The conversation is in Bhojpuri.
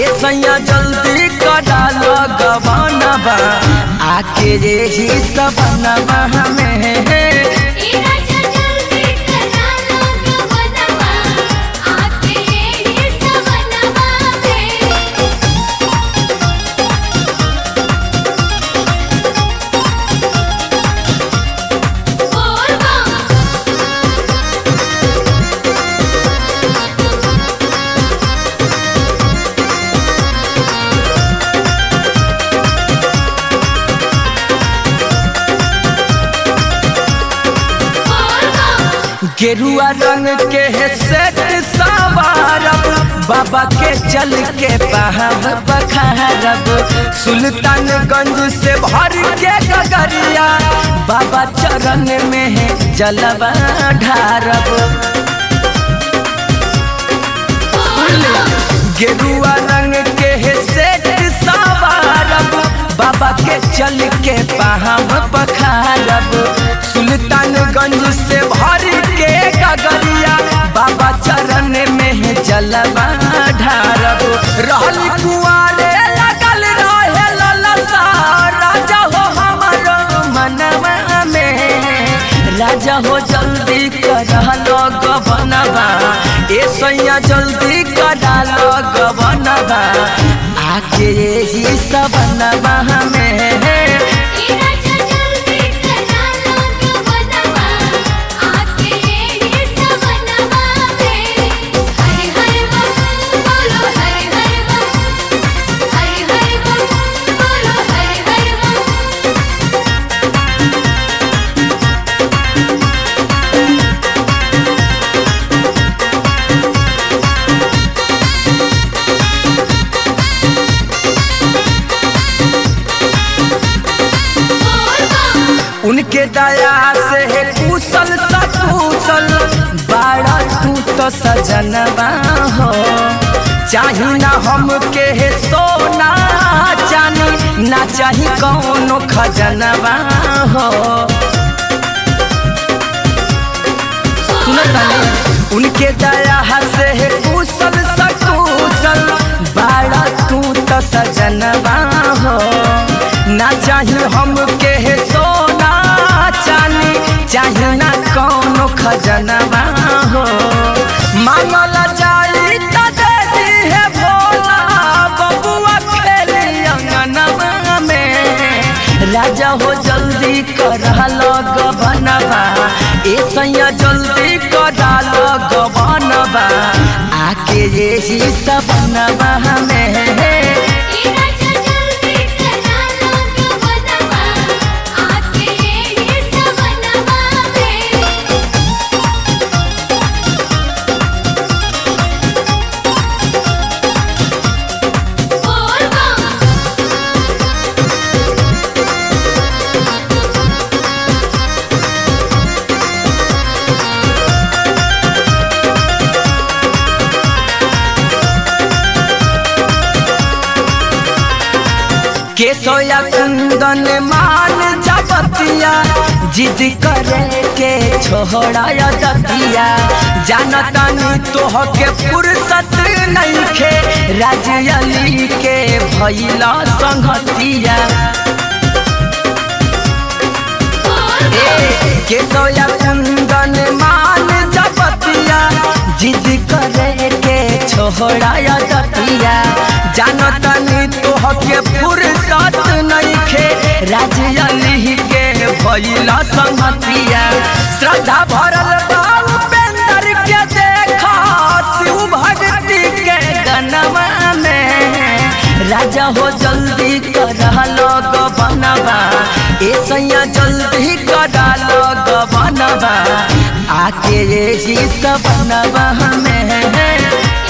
ए सैया जल्दी करा लगवनबा आके रे ही सबनबा में ए राजा जल्दी करा लो गवनवा आके ये सवनवा में बोल बम बोल बम गेरुआ रंग के है सेट सवारब बाबा के चल के पहाब बखारब सुल्तानगंज से भर के गगरिया बाबा चरण में है जलवा ढारब गेरुआ रंग के है सेट सवारब बाबा के चल के पहाब पखारब सुल्तानगंज से भर के गगरिया बाबा चरण में है जलवा ढारब रहल कुआरे लगल रहे ललसा राजा हो हमारो मनवा में राजा हो जल्दी करा गवनबा ए सैया जल्दी करा गवनबा आके ही सबनबा में ए राजा जल्दी करा लो गवनवा आके ये सवनवा में हरि हरि बम बोलो हरि हरि बम हरि हरि बम बोलो हरि हरि बम बोल बम उनके दया से है कुशल सकुशल बाड़ा तू तो सजनबा हो चाही ना हमके है सोना चानी ना चाही कौनो खजनबा हो सुनतनी उनके दया से है कुशल सकुशल बाड़ा तू तो सजनबा हो ना चाही हमके है सोना चानी चाही ना कौनो खजनबा हो मांगल जाई त दे दी है भोला बबुआ खेली अंगनवा में राजा हो जल्दी करा लगवनबा ए सैया जल्दी करा लगवनबा आके ये ही सबनबा में ए राजा जल्दी करा लो गवनवा आके ये सवनवा में बोल बम केसोया कुंदन मान जबतिया जिद करे के छोड़ाया दतिया जानतानी तोह के फुर्सत नहीं खे राजयली के भैला संगतिया केसोया कुंदन मान जबतिया जिद करे के छोड़ाया दतिया जानतनी तोह के फुर्सत नहीं खे राजयली के भैला संगतिया श्रद्धा भरल बा उपेंद्र के देखा शिव भक्ति के गनवा में राजा हो जल्दी करा लग बनबा ए सैया जल्दी करा लग बनबा आके ये ही सब बनबा में